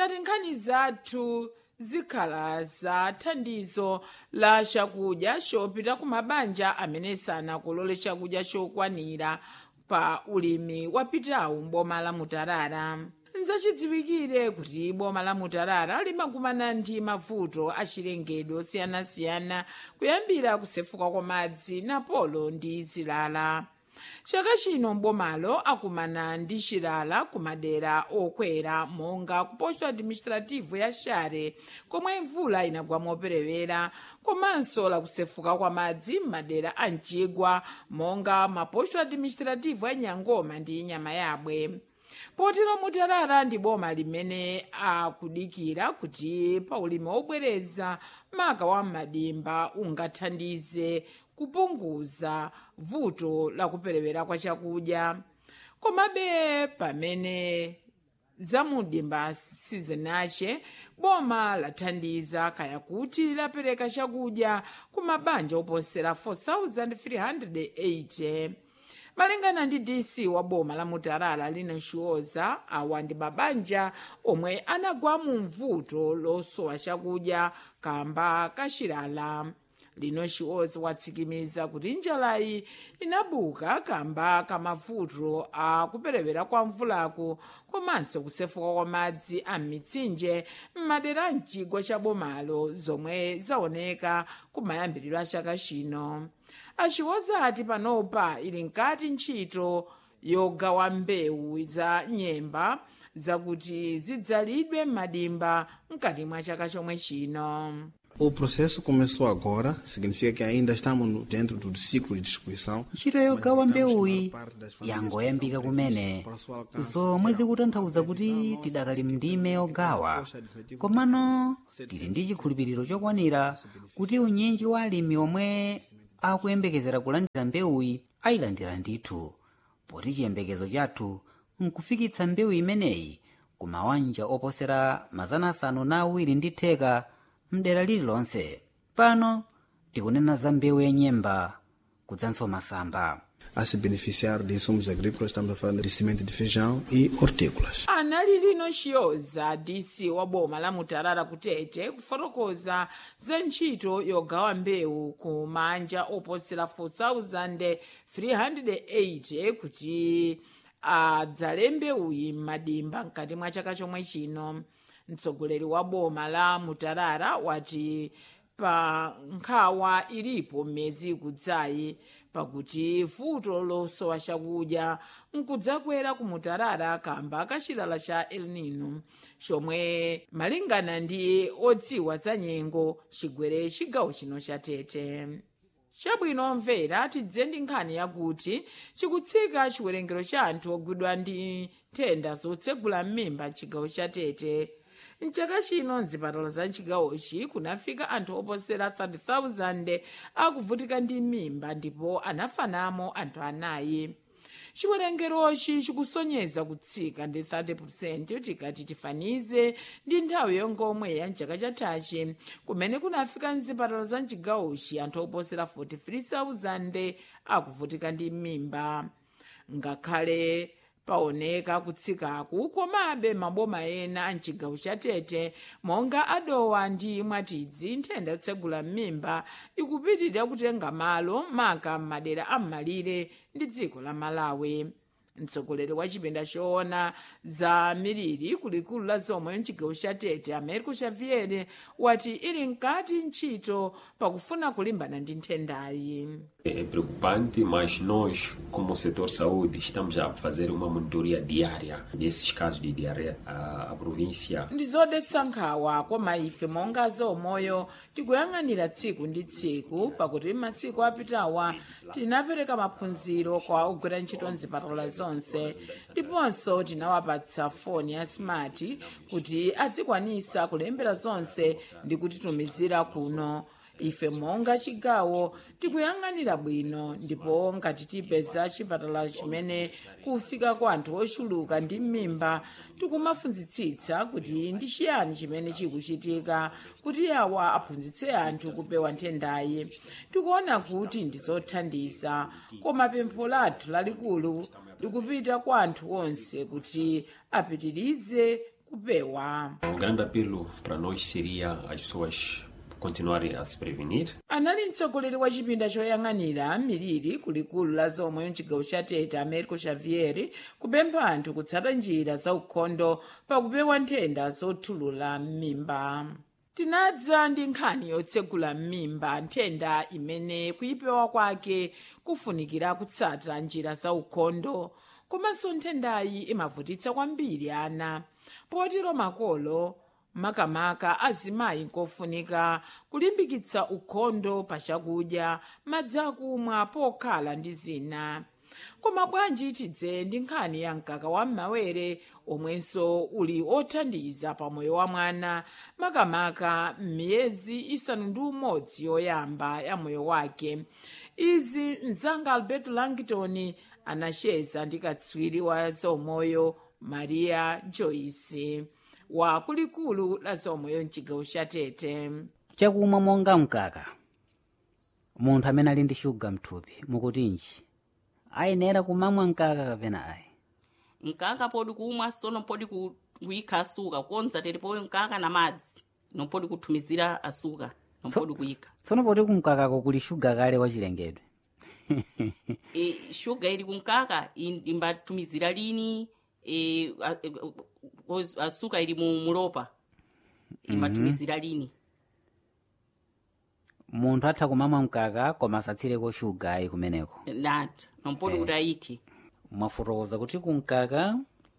ngati nkhani zathu zikhala za thandizo la chakudya chopita ku mabanja amene sanakolole chakudya chokwanira pa ulimi wapitawu m'boma la mutarara nzachidziwikire kuti boma la mutarara limakumana ndi mavuto achilengedwe osiyanasiyana kuyambira kusefuka kwa madzi napolo ndi zilala chaka chino mbomalo akumana ndi chilala ku madera okwera monga ku posto administrativo ya share komwe mvula inagwa moperewera komanso lakusefuka kwa madzi m'madera a mchigwa monga maposto administrativo ya nyangoma ndi nyama yabwe potero mutarara ndi boma limene akudikira kuti pa ulimi wobwereza maka wa madimba ungathandize kupunguza vuto la kuperewera kwa chakudya komabe pamene zamudimba sizinache boma lathandiza kaya kuti lapereka chakudya ku mabanja oposera 4380 malingana ndi dc wa boma la mutarara lina nshuoza awa ndi mabanja omwe anagwa mu mvuto losowa chakudya kamba kachilala lino nshuoza watsikimiza kuti njalayi inabuka kamba kamavuto a kuperewera kwa mvulaku komanso kusefuka kwa madzi a mitsinje m'madera a mchigwa cha bomalo zomwe zaoneka kumayambiriro a chaka chino achiwoza ati panopa ili nkati ntchito yogawa mbewu za nyemba zakuti zidzalidwe m'madimba mkati mwa chaka chomwe chino O processo começou agora, significa que ainda estamos no- dentro do ciclo de distribuição. ntchito yogawa mbewuyi yangoyambika kumene zomwe zikutanthauza kuti tidakali mndime yogawa komano tili ndi chikhulupiriro chokwanira kuti unyinji wa alimi omwe akuyembekezera kulandira mbewuyi ayilandira ndithu poti chiyembekezo chathu nkufikitsa mbewu imeneyi ku mabanja oposera mazana asanu na awiri ndi theka mdera lililonse pano tikunena za mbewu yenyemba kudzanso masamba A se beneficiar de insumos agrícolas, estamos a falar de semente de feijão e hortícolas. anali lino chiyoza dc wa boma la mutarara kutete kufotokoza za ntchito yogawa mbewu ku manja oposera 4380 kuti adzale mbewuyi m'madimba mkati mwa chaka chomwe chino mtsogoleri wa boma la mutarara wati pa nkhawa ilipo m'miyezi ikudzayi pakuti vuto losowa chakudya nkudzakwera ku mutarara kamba kachilala cha el nino chomwe malingana ndi odziwa za nyengo chigwere chigawo chino cha tete chabwino mvera tidze ndi nkhani yakuti chikutsika chiwerengero cha anthu ogwidwa ndi nthenda zotsegula m'mimba mchigawo cha tete mchaka chino mzipatala za chigawochi kunafika anthu oposera 30,000 akuvutika ndi mimba ndipo anafanamo anthu anayi chiwerengerochi chikusonyeza kutsika ndi 30 tikati tifanize ndi nthawi yongomwe ya mchaka chathachi kumene kunafika mzipatala za mchigawochi anthu oposera 43,000 akuvutika ndi mimba ngakhale paoneka kutsikaku komabe maboma ena a mchigawo cha tete monga adowa ndi mwatidzi nthenda yotsegula m'mimba ikupitirira kutenga malo maka m'madera am'malire ndi dziko la malawi mtsogoleri wa chipinda choona za miliri kulikulu la zomwe mchigawo cha tete americo xavier wati ili nkati ntchito pakufuna kulimbana ndi nthendayi É preocupante, mas nós, como setor saúde, estamos a fazer uma monitoria diária desses casos de diarreia. A, a província ndi zodetsa nkhawa koma ife monga zaumoyo tikuyang'anira tsiku ndi tsiku pakuti masiku apitawa tinapereka maphunziro kwa ogwira ntchito mzipatala zonse ndiponso tinawapatsa foni ya smart kuti adzikwanisa kulembera zonse ndi kutitumizira kuno ife monga chigawo tikuyang'anira bwino ndipo ngati tipeza chipatala chimene kufika kwa anthu ochuluka ndi m'mimba tikumafunzitsitsa kuti ndi chiyani chimene chikuchitika kuti awa aphunzitse anthu kupewa nthendayi tikuona kuti ndi zothandiza koma pempho lathu lalikulu likupita kwa anthu onse kuti apitirize kupewa O grande apelo para nós seria as pessoas continuarem a se prevenir, anali mtsogoleri wa chipinda choyang'anira miliri kulikulu la zomwe mchigawo cha tete americo xavier kupempha anthu kutsata njira za ukhondo pakupewa nthenda zothulula m'mimba tinadza ndi nkhani yotsegula m'mimba nthenda imene kuyipewa kwake kufunikira kutsata njira za ukhondo komanso nthendayi imavutitsa kwambiri ana potero makolo makamaka azimayi nkofunika kulimbikitsa ukhondo pa chakudya madzi akumwa pokhala ndi zina koma bwanji tidze ndi nkhani ya mkaka wa m'mawere omwenso uli othandiza pa moyo wa mwana makamaka m'miyezi isanu ndi umodzi yoyamba ya moyo wake izi mzanga alberto langton anacheza ndi katswiri wa zaumoyo maria joyce wa kulikulu la zaumoyo mchigawo cha tete chakumwa monga mkaka munthu amene ali ndi shuga mthupi mukutinji ayenera kumamwa mkaka kapena ayi mkaka podi kumwa sono podi ku- kuyikha asuka konza telipo mkaka na madzi nompodi kuthumizira asuka nompodi kuyikha tsono poti kumkakako kuli shuga kale wachilengedwe e, shuga ili kumkaka i- imbathumizira lini e, a- e, oz- asuka ili mu mulopa imbathumizira lini munthu atha kumamwa mkaka koma asatsireko shuga ayi kumeneko nati nompodi kuti ayikhe mwafotokoza kuti kumkaka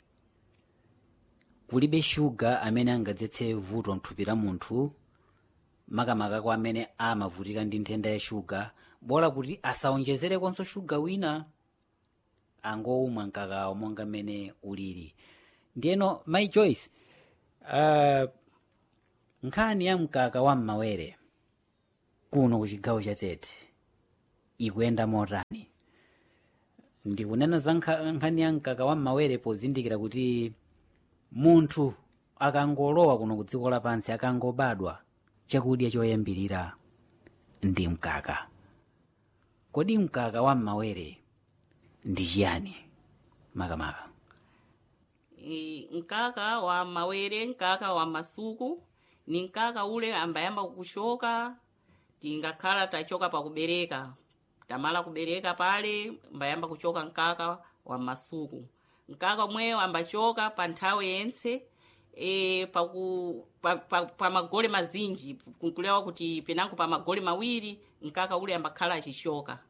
kulibe shuga amene angadzetse vuto mthupi la munthu makamakako amene amavutika ndi nthenda ya shuga bola kuti asaonjezerekonso shuga wina angowumwa mkakawo monga mmene ulili ndiyeno my joyce uh, nkhani ya mkaka wa m'mawere kuno ku chigawo cha tete ikuyenda motani ndikunena za nkha- nkhani ya mkaka wa m'mawere pozindikira kuti munthu akangolowa kuno ku dziko lapansi akangobadwa chakudya choyambirira ndi mkaka kodi mkaka wa m'mawere ndi chiyani makamaka e, mkaka wa mawere mkaka wa masuku ni mkaka ule ambayamba kuchoka tingakhala tachoka pakubereka tamala kubereka pale mbayamba kuchoka mkaka wa masuku mkaka umweyo ambachoka pa nthawi yense e, paku, pa, pa, pa magole mazinji kunkulewa kuti penango pa magole mawiri mkaka ule ambakhala achichoka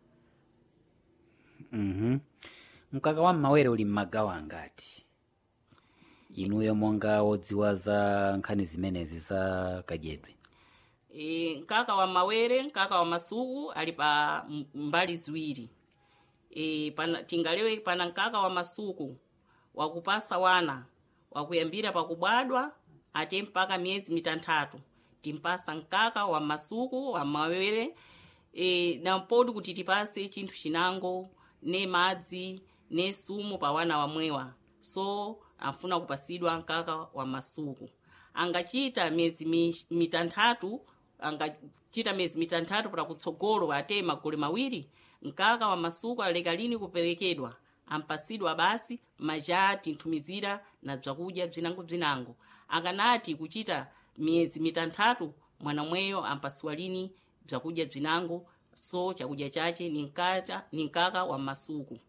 mhm mkaka wa m'mawere uli m'magawo angati inuyo monga wodziwa za nkhani zimenezi za kadyedwe e, mkaka wa mawere mkaka wa masuku ali pa m- mbali ziwiri e, pana, tingalewe pana mkaka wa masuku wakupasa wana wakuyambira pakubadwa ate mpaka miyezi mitanthatu timpasa mkaka wa masuku wa mawere e, nampodi kuti tipase chinthu chinango ne madzi ne sumu pa wana wamwewa so anfuna kupasidwa mkaka wa masuku angachita miyezi mi- mitanthatu angachita miyezi mitanthatu para kutsogolo ate magole mawiri mkaka wa masuku aleka lini kuperekedwa ampasidwa basi maja tinthumizira na bzakudya bzinango-bzinango akanati kuchita miyezi mitanthatu mwana mweyo ampasiwa lini bzakudya bzinango so chakudya chache ni nkata ni mkaka wa masuku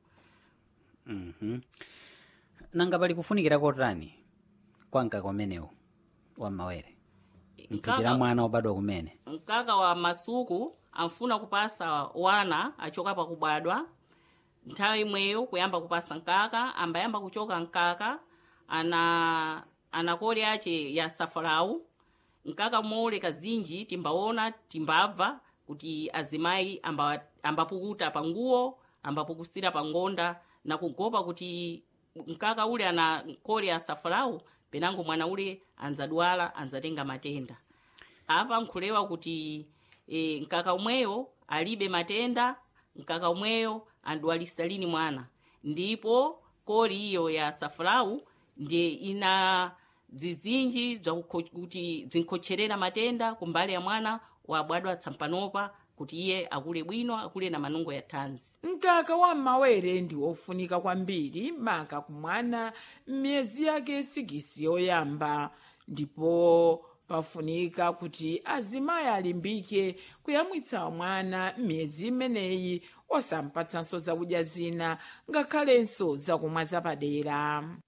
nanga pali kufunikira kotani kwa mkaka umenewu wa m'mawere mthupi la mwana wobadwa kumene mkaka wa masuku amfuna kupasa wana achoka pakubadwa nthawi imweyo kuyamba kupasa mkaka ambayamba kuchoka mkaka ana anakole ache ya safarau mkaka mole kazinji timbaona timbabva kuti azimayi amba, ambapukuta pa nguwo ambapukusira pa ngonda na kugopa kuti mkaka ule ana kole ya safarau penango mwana ule anzadwala anzatenga matenda apa nkhulewa kuti e, mkaka umweyo alibe matenda mkaka umweyo andwalisa lini mwana ndipo koli iyo ya safarau ndiye ina zizinji kuti zinkhocherera matenda kumbali ya mwana wabadwa tsampanopa kuti iye akule bwino akule na manungo ya thanzi mkaka wa mawere ndi wofunika kwambiri maka kumwana m'miyezi yake sikisi yoyamba ndipo pafunika kuti azimayi alimbike kuyamwitsa mwana m'miyezi imeneyi osampatsanso zakudya zina ngakhalenso zakumwa zapadera